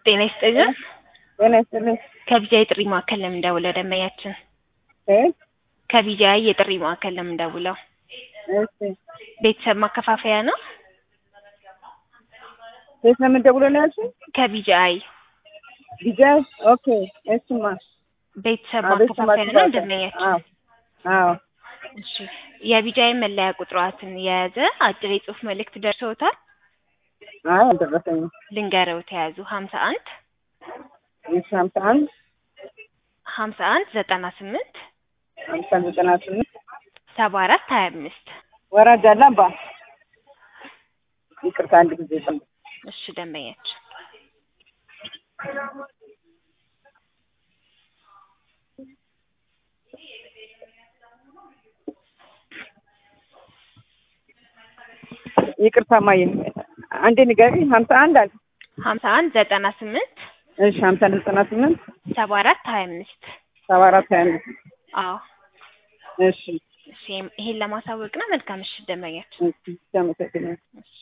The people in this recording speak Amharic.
ጤና ይስጥልን። ጤና ይስጥልኝ። ከቢጃይ የጥሪ ማዕከል ለምን ደውለው ደንበኛችን? እ ከቢጃይ የጥሪ ማዕከል ለምን ደውለው? እሺ ቤተሰብ ማከፋፈያ ነው። የት ነው የምንደውለው ነው ያልሽኝ? ከቢጃይ ቢጃይ ኦኬ። እሱማ ቤተሰብ አዎ፣ ቤተሰብ ማከፋፈያ ነው ማከፋፈያ። ደንበኛችን። አዎ አዎ እሺ የቢጃይ መለያ ቁጥሯትን የያዘ አጭር የጽሁፍ መልእክት ደርሰውታል? አይ አልደረሰኝም። ልንገረው ተያዙ ሀምሳ አንድ እሺ ሀምሳ አንድ ሀምሳ አንድ ዘጠና ስምንት ሀምሳ ዘጠና ስምንት ሰባ አራት ሀያ አምስት ወራጅ አለ አባ ይቅርታ አንድ ጊዜ ጠብቅ። እሺ ደንበኛችን ይቅርታ ማየ አንዴ ንገሪኝ። ሀምሳ አንድ አለ ሀምሳ አንድ ዘጠና ስምንት እሺ ሀምሳ አንድ ዘጠና ስምንት ሰባ አራት ሀያ አምስት ሰባ አራት ሀያ አምስት አዎ እሺ እሺ ይሄን ለማሳወቅ ነው። መልካም እሺ ደንበኛችን እሺ አመሰግናለሁ። እሺ